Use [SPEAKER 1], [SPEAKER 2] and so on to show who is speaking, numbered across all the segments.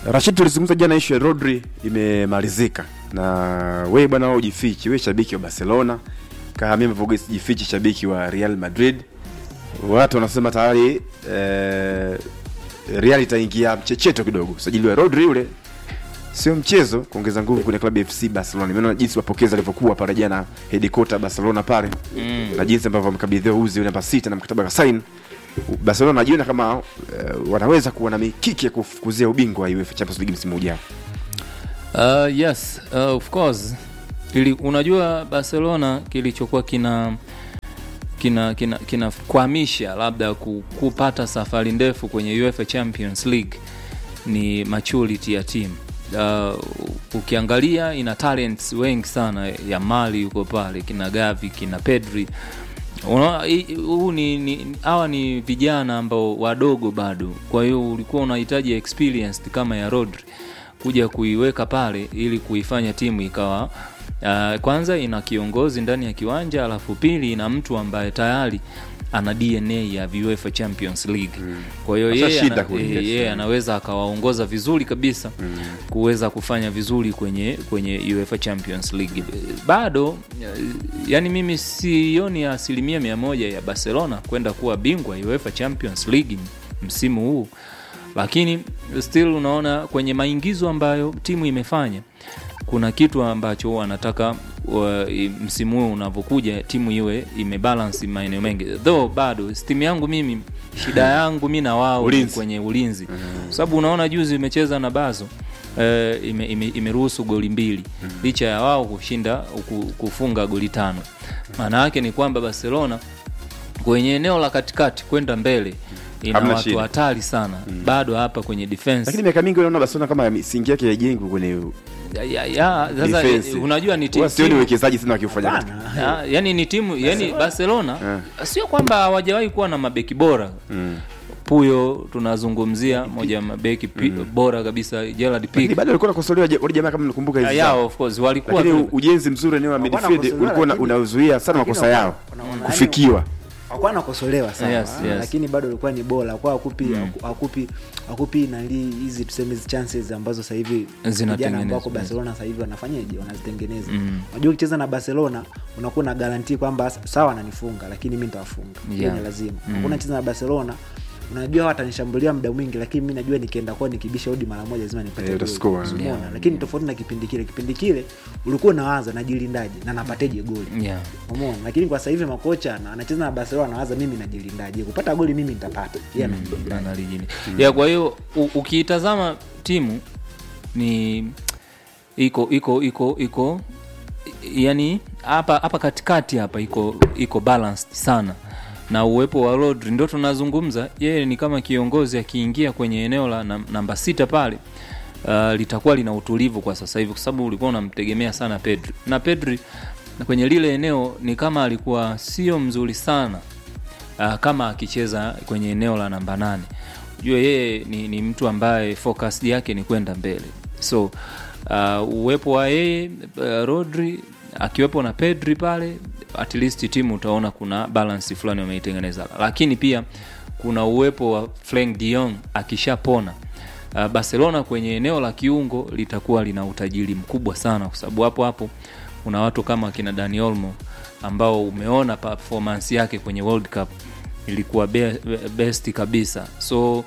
[SPEAKER 1] Rashid, tulizungumza jana ishu ya Rodri imemalizika, na we bwana, wewe ujifichi, we shabiki wa Barcelona, kahamia mvogo jifichi, shabiki wa Real Madrid. Watu wanasema tayari eh, Real itaingia mchecheto kidogo. Usajili wa Rodri yule sio mchezo, kuongeza nguvu kwenye klabu ya FC Barcelona. Nimeona jinsi mapokezi alivyokuwa pale jana headquarter Barcelona pale
[SPEAKER 2] Mm.
[SPEAKER 1] na jinsi ambavyo wamekabidhiwa uzi namba sita na mkataba kasain. Barcelona najiona kama uh, wanaweza kuwa na mikiki ya kufukuzia ubingwa wa UEFA Champions League msimu ujao.
[SPEAKER 2] Uh, yes, uh, of course. Ili, unajua Barcelona kilichokuwa kina kina kina kinakwamisha labda ku- kupata safari ndefu kwenye UEFA Champions League ni maturity ya team. Uh, ukiangalia ina talents wengi sana ya Mali yuko pale, kina Gavi, kina Pedri. Unaona hii- huu ni ni- hawa ni vijana ambao wadogo bado, kwa hiyo ulikuwa unahitaji experienced kama ya Rodri kuja kuiweka pale ili kuifanya timu ikawa uh, kwanza ina kiongozi ndani ya kiwanja, alafu pili ina mtu ambaye tayari ana DNA ya UEFA Champions League. Kwa hiyo yeye
[SPEAKER 1] Ashashinda
[SPEAKER 2] ana,
[SPEAKER 1] kule,
[SPEAKER 2] eh,
[SPEAKER 1] yes.
[SPEAKER 2] yeye anaweza akawaongoza vizuri kabisa kuweza kufanya vizuri kwenye kwenye UEFA Champions League. Bado eh, yani mimi sioni asilimia mia moja ya Barcelona kwenda kuwa bingwa UEFA Champions League msimu huu lakini still unaona kwenye maingizo ambayo timu imefanya kuna kitu ambacho wanataka wa, i- msimu huu unavyokuja timu iwe imebalance maeneo mengi though bado timu yangu mimi shida yangu mi na wao ni
[SPEAKER 1] Ulinzi.
[SPEAKER 2] kwenye ulinzi kwa sababu unaona juzi imecheza na bazo eh, ime, ime, imeruhusu goli mbili licha ya wao kushinda ku- kufunga goli tano maana yake ni kwamba barcelona kwenye eneo la katikati kwenda mbele ina
[SPEAKER 1] Hamna
[SPEAKER 2] watu
[SPEAKER 1] shida.
[SPEAKER 2] hatari sana bado hapa kwenye defense
[SPEAKER 1] Lakini miaka mingi unaona Barcelona kama misingi yake haijengwi kwenye
[SPEAKER 2] ya, ya, ya, sasa
[SPEAKER 1] defense.
[SPEAKER 2] eh, unajua ni timu
[SPEAKER 1] Huwa sioni uwekezaji sana wakifanya katika-
[SPEAKER 3] Hapana.
[SPEAKER 2] ya, yani ni timu yani Barcelona sio kwamba hawajawahi kuwa na mabeki bora
[SPEAKER 1] Mm.
[SPEAKER 2] Puyo tunazungumzia moja ya mabeki pi, bora kabisa Gerard
[SPEAKER 1] Lakini
[SPEAKER 2] Pique
[SPEAKER 1] bado walikuwa nakosolewa wale jamaa kama nakumbuka
[SPEAKER 2] ya,
[SPEAKER 1] hizi
[SPEAKER 2] ya,
[SPEAKER 1] zao.
[SPEAKER 2] of course walikuwa
[SPEAKER 1] Lakini
[SPEAKER 2] tu-
[SPEAKER 1] ujenzi mzuri eneo la
[SPEAKER 3] Walikuwa
[SPEAKER 1] midfield
[SPEAKER 3] wanakosolewa,
[SPEAKER 1] ulikuwa una-
[SPEAKER 3] lakini-
[SPEAKER 1] unazuia sana
[SPEAKER 3] lakini
[SPEAKER 1] makosa yao
[SPEAKER 3] wana- wana-
[SPEAKER 1] kufikiwa.
[SPEAKER 3] hakuwa nakosolewa sana
[SPEAKER 2] Yes, yes.
[SPEAKER 3] lakini bado ilikuwa ni bora kwa akupi akupi akupi nali hizi tuseme hizi chances ambazo sasa hivi vijana
[SPEAKER 2] Zinatengenezwa,
[SPEAKER 3] ambao wako
[SPEAKER 2] yes.
[SPEAKER 3] Barcelona sasa hivi wanafanyaje wanazitengeneza unajua ukicheza na Barcelona unakuwa na guarantee kwamba sawa ananifunga lakini mimi nitawafunga hiyo
[SPEAKER 2] Yeah.
[SPEAKER 3] ni lazima hakuna cheza na Barcelona unajua hawa watanishambulia muda mwingi lakini mimi najua nikienda kwao nikibisha hodi mara moja lazima nipate
[SPEAKER 1] Eh,
[SPEAKER 3] goli.
[SPEAKER 1] utascore,
[SPEAKER 3] Umeona?
[SPEAKER 2] yeah.
[SPEAKER 3] lakini tofauti na kipindi kile kipindi kile ulikuwa unawaza najilindaje na napateje goli
[SPEAKER 2] yeah.
[SPEAKER 3] Umeona? lakini kwa sasa hivi makocha na- anacheza na Barcelona anawaza mimi najilindaje kupata goli mimi nitapata yeye anajilindaje
[SPEAKER 2] analijini ya kwa hiyo u- ukiitazama timu ni iko iko iko iko yani hapa hapa katikati hapa iko iko balanced sana na uwepo wa Rodri ndio tunazungumza yeye ni kama kiongozi akiingia kwenye eneo la nam- namba sita pale uh, litakuwa lina utulivu kwa sasa hivi kwa sababu ulikuwa unamtegemea sana Pedri na Pedri na kwenye lile eneo ni kama alikuwa sio mzuri sana uh, kama akicheza kwenye eneo la namba nane jua yeye ni, ni mtu ambaye focus yake ni kwenda mbele so uh, uwepo wa yeye uh, rodri akiwepo na pedri pale at least timu utaona kuna balance fulani wameitengeneza lakini pia kuna uwepo wa Frank de Jong akishapona uh, barcelona kwenye eneo la kiungo litakuwa lina utajiri mkubwa sana kwa sababu hapo hapo kuna watu kama akina Dani Olmo ambao umeona performance yake kwenye World Cup ilikuwa be, best kabisa so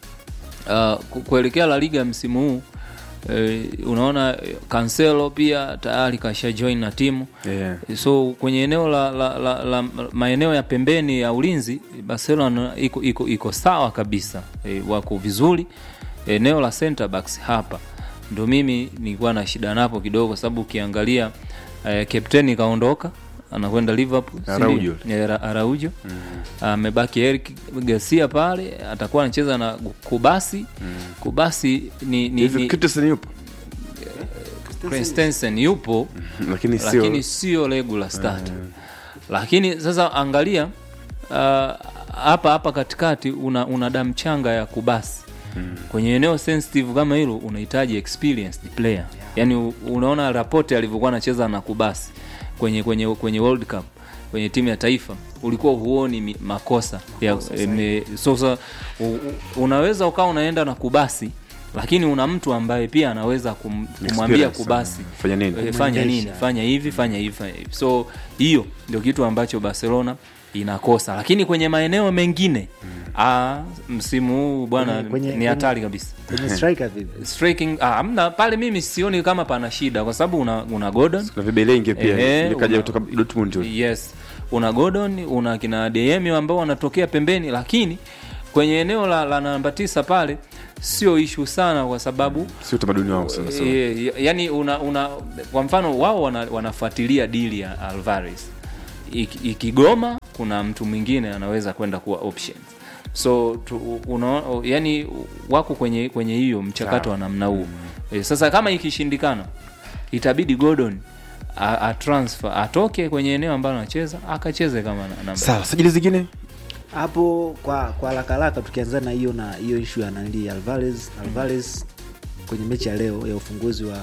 [SPEAKER 2] uh, ku- kuelekea La Liga msimu huu eh, unaona eh, Cancelo pia tayari kasha join na timu
[SPEAKER 1] Yeah.
[SPEAKER 2] so kwenye eneo la, la, la, la maeneo ya pembeni ya ulinzi Barcelona iko iko iko sawa kabisa e, wako vizuri eneo la center backs hapa ndo mimi nilikuwa na shida napo kidogo kwa sababu ukiangalia e, kapteni kaondoka anakwenda Liverpool si ndio?
[SPEAKER 1] Araujo.
[SPEAKER 2] Eh, Ra- Araujo amebaki Eric Garcia pale atakuwa anacheza na Kubasi Kubasi ni, ni,
[SPEAKER 1] Hivi
[SPEAKER 2] ni
[SPEAKER 1] Christensen yupo
[SPEAKER 2] Christensen yupo
[SPEAKER 1] lakini sio
[SPEAKER 2] lakini sio regular starter lakini sasa angalia uh, hapa hapa katikati una, una damu changa ya kubasi kwenye eneo sensitive kama hilo unahitaji experienced player yaani u- unaona rapote alivyokuwa anacheza na kubasi kwenye kwenye kwenye world cup kwenye timu ya taifa ulikuwa huoni mi- makosa ya, eme, sasa u- u- unaweza ukawa unaenda na kubasi lakini una mtu ambaye pia anaweza kum, kumwambia
[SPEAKER 1] Experience,
[SPEAKER 2] kubasi
[SPEAKER 1] uh, fanya nini?
[SPEAKER 2] eh, fanya nini
[SPEAKER 3] Kumwendesha.
[SPEAKER 2] fanya hivi fanya hivi fanya hivi so hiyo ndio kitu ambacho barcelona inakosa lakini kwenye maeneo mengine ah, msimu huu bwana
[SPEAKER 3] Kwenye- kwenye-
[SPEAKER 2] ni hatari kabisa
[SPEAKER 3] kwenye striker vipi
[SPEAKER 2] striking ah, amna pale mimi sioni kama pana shida kwa sababu una, una Gordon
[SPEAKER 1] na vibelenge pia
[SPEAKER 2] Ehe,
[SPEAKER 1] ile kaja
[SPEAKER 2] una-
[SPEAKER 1] kutoka Dortmund yule.
[SPEAKER 2] yes una Gordon una kina DM ambao wanatokea pembeni lakini kwenye eneo la, la namba tisa pale sio ishu sana kwa sababu
[SPEAKER 1] sio utamaduni wao sana sana
[SPEAKER 2] e, yani una, una kwa mfano wao wana, wanafuatilia dili ya Alvarez Ik- ikigoma kuna mtu mwingine anaweza kwenda kuwa options so tu, una, yani wako kwenye kwenye hiyo mchakato wa namna huo e, sasa kama ikishindikana itabidi Gordon a, a transfer atoke kwenye eneo ambalo anacheza akacheze kama na- namba
[SPEAKER 1] sawa sajili zingine
[SPEAKER 3] hapo kwa kwa haraka haraka tukianza na hiyo na hiyo ishu ya nali alvarez alvarez kwenye mechi ya leo ya ufunguzi wa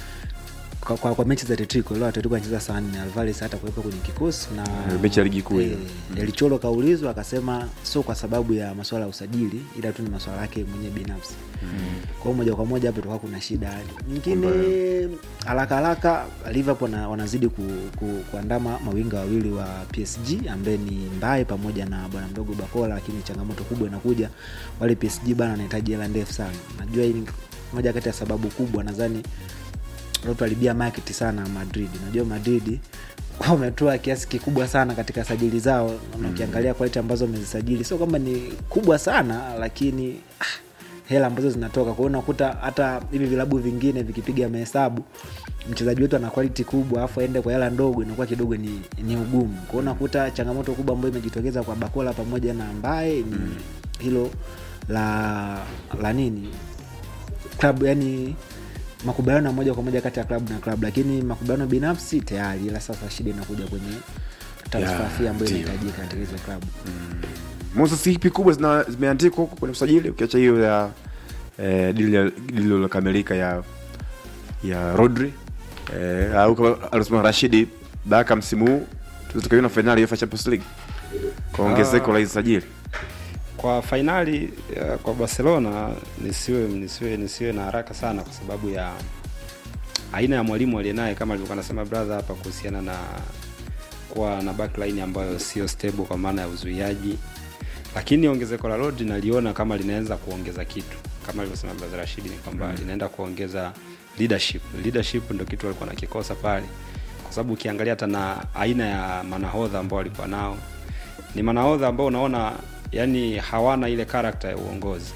[SPEAKER 3] kwa, kwa, kwa mechi za tetriko leo atletico anacheza saa nne alvarez hata kuwepo kwenye kikosi na
[SPEAKER 1] Eh, mechi ya ligi kuu hiyo.
[SPEAKER 3] eh, Delicholo kaulizwa akasema sio kwa sababu ya masuala ya usajili ila tu ni masuala yake mwenyewe binafsi kwa hiyo moja kwa moja hapo tutakuwa kuna shida nyingine haraka haraka liverpool wana- wanazidi ku, ku, kuandama mawinga wawili wa psg ambaye ni mbaye pamoja na bwana mdogo bakola lakini changamoto kubwa inakuja wale psg bana wanahitaji hela ndefu sana najua hii ni moja kati ya sababu kubwa nadhani tuharibia market sana madrid najua madrid wametoa kiasi kikubwa sana katika sajili zao na ukiangalia quality ambazo wamezisajili sio kwamba ni kubwa sana lakini ah, hela ambazo zinatoka kwa hiyo unakuta hata hivi vilabu vingine vikipiga mahesabu mchezaji wetu ana quality kubwa afu aende kwa hela ndogo inakuwa kidogo ni, ni ugumu kwa hiyo unakuta changamoto kubwa ambayo imejitokeza kwa bakola pamoja na ambaye ni hilo la la nini klabu yani makubaliano ya moja kwa moja kati ya klabu na klabu lakini makubaliano binafsi tayari ila sasa shida inakuja kwenye transfer
[SPEAKER 1] Ya,
[SPEAKER 3] fee ambayo
[SPEAKER 1] ndio.
[SPEAKER 3] inahitajika katika hizo klabu
[SPEAKER 1] Moses ipi kubwa zina- zimeandikwa huko kwenye usajili ukiacha hiyo ya eh, dili ya- dili lilokamilika ya ya Rodri eh, au kama alisema Rashidi Baka msimu huu tutakayoona fainali ya UEFA Champions League kwa ongezeko
[SPEAKER 4] Ah.
[SPEAKER 1] la hizo sajili
[SPEAKER 4] kwa fainali uh, kwa barcelona nisiwe nisiwe nisiwe na haraka sana kwa sababu ya aina ya mwalimu aliyenaye kama alivyokuwa anasema brother hapa kuhusiana na kuwa na backline ambayo sio stable kwa maana ya uzuiaji lakini ongezeko la Rodri naliona kama linaweza kuongeza kitu kama alivyosema brother Rashidi ni kwamba mm. linaenda kuongeza leadership leadership ndo kitu alikuwa nakikosa pale kwa sababu ukiangalia hata na aina ya manahodha ambao walikuwa nao ni manahodha ambao unaona yani hawana ile karakta ya uongozi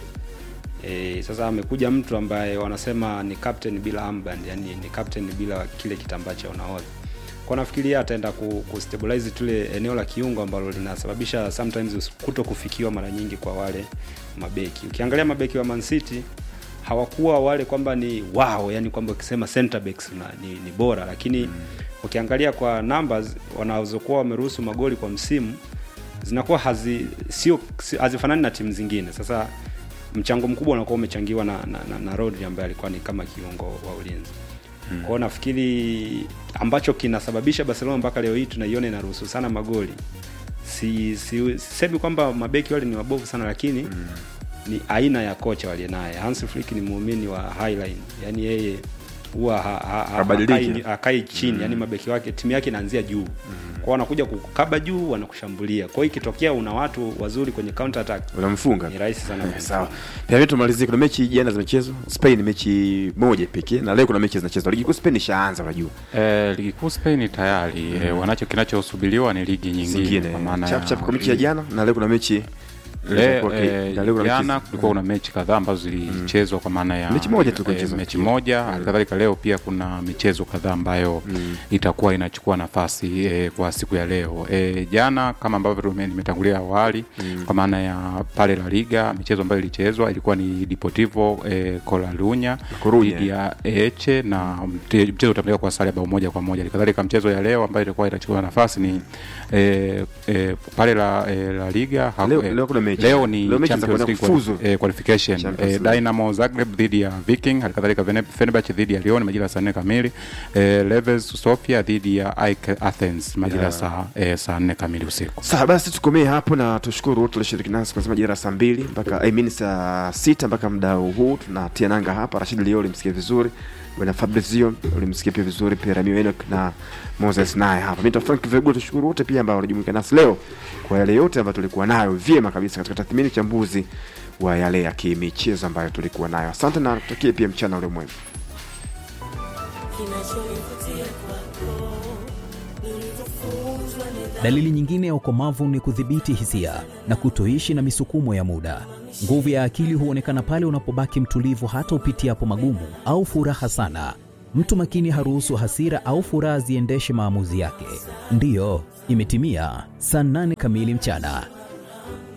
[SPEAKER 4] e, sasa amekuja mtu ambaye wanasema ni captain bila armband yani ni captain bila kile kitambaa cha unahodha kwa nafikiria ataenda ku, kustabilize tule eneo la kiungo ambalo linasababisha sometimes kuto kufikiwa mara nyingi kwa wale mabeki ukiangalia mabeki wa Man City hawakuwa wale kwamba ni wow yani kwamba ukisema center backs una, ni, ni bora lakini mm. ukiangalia kwa numbers wanazokuwa wameruhusu magoli kwa msimu zinakuwa hazi sio si- hazifanani na timu zingine sasa mchango mkubwa unakuwa umechangiwa na, na, na, na Rodri ambaye alikuwa ni kama kiungo wa ulinzi hmm. kwao nafikiri ambacho kinasababisha barcelona mpaka leo hii tunaiona inaruhusu sana magoli si, si, sisemi kwamba mabeki wale ni wabovu sana lakini mm. ni aina ya kocha waliye naye Hans Flick ni muumini wa highline yani yeye huwa ha, ha, ha,
[SPEAKER 1] Habadiliki.
[SPEAKER 4] hakai- hakai chini mm. yani mabeki wake timu yake inaanzia juu mm. kwao wanakuja kukaba juu wanakushambulia kwao ikitokea una watu wazuri kwenye counter attack
[SPEAKER 1] unamfunga
[SPEAKER 4] ni rahisi sana
[SPEAKER 1] Eh,
[SPEAKER 4] kumfunga.
[SPEAKER 1] sawa pia mimi tumalizie kuna mechi jana zimechezwa Spain mechi moja pekee na leo kuna mechi zinachezwa ligi kuu Spain ishaanza unajua
[SPEAKER 5] Eh, ligi kuu Spain tayari eh, wanacho kinachosubiriwa ni ligi nyingine
[SPEAKER 1] zingine
[SPEAKER 5] kwa maana
[SPEAKER 1] chap
[SPEAKER 5] ya-
[SPEAKER 1] chap kwa mechi ya jana na leo kuna mechi
[SPEAKER 5] Le-
[SPEAKER 1] Kwa-
[SPEAKER 5] eh,
[SPEAKER 1] na leo kuna
[SPEAKER 5] jana
[SPEAKER 1] mechi-
[SPEAKER 5] kulikuwa kuna mechi kadhaa ambazo zilichezwa kwa maana ya
[SPEAKER 1] Mechi moja tu
[SPEAKER 5] eh,
[SPEAKER 1] kuchezwa.
[SPEAKER 5] mechi moja halikadhalika leo pia kuna michezo kadhaa ambayo itakuwa inachukua nafasi eh, kwa siku ya leo eh, jana kama ambavyo tume- nimetangulia awali kwa maana ya pale la liga michezo ambayo ilichezwa ilikuwa ni Deportivo eh, Colalunya
[SPEAKER 1] Coruña.
[SPEAKER 5] dhidi ya Eche na mte- mchezo utamilika kwa sare ya bao moja kwa moja halikadhalika mchezo ya leo ambayo itakuwa itachukua nafasi ni eh, eh, pale la, eh, la liga haku-
[SPEAKER 1] leo
[SPEAKER 5] eh,
[SPEAKER 1] leo kuna mechi mechi
[SPEAKER 5] leo ni
[SPEAKER 1] leo mechi za
[SPEAKER 5] Champions
[SPEAKER 1] kwenda
[SPEAKER 5] League
[SPEAKER 1] kufuzu
[SPEAKER 5] quali- eh, qualification
[SPEAKER 1] Champions
[SPEAKER 5] eh,
[SPEAKER 1] League.
[SPEAKER 5] Dynamo Zagreb dhidi ya Viking halikadhalika Vene- Fenerbahce dhidi ya Lyon majira ya saa nne kamili eh, Leves Sofia dhidi ya AEK Athens majira ya saa eh, saa nne kamili usiku
[SPEAKER 1] Sawa basi tukomee hapo na tushukuru wote walioshiriki nasi kuanzia majira ya saa mbili mpaka I mean saa sita mpaka muda huu tunatia nanga hapa. Rashid Leo ulimsikia vizuri, bwana Fabrizio ulimsikia pia vizuri, pia Ramio Enoch na Moses naye hapa. Mimi Frank Vego, tushukuru wote pia ambao walijumuika nasi leo kwa yale yote ambayo tulikuwa nayo vyema kabisa katika tathmini chambuzi wa yale ya kimichezo ambayo tulikuwa nayo. Asante na tutakie pia mchana ule mwema.
[SPEAKER 6] Dalili nyingine ya ukomavu ni kudhibiti hisia na kutoishi na misukumo ya muda. Nguvu ya akili huonekana pale unapobaki mtulivu hata upitiapo magumu au furaha sana. Mtu makini haruhusu hasira au furaha ziendeshe maamuzi yake. Ndiyo, imetimia saa nane kamili mchana.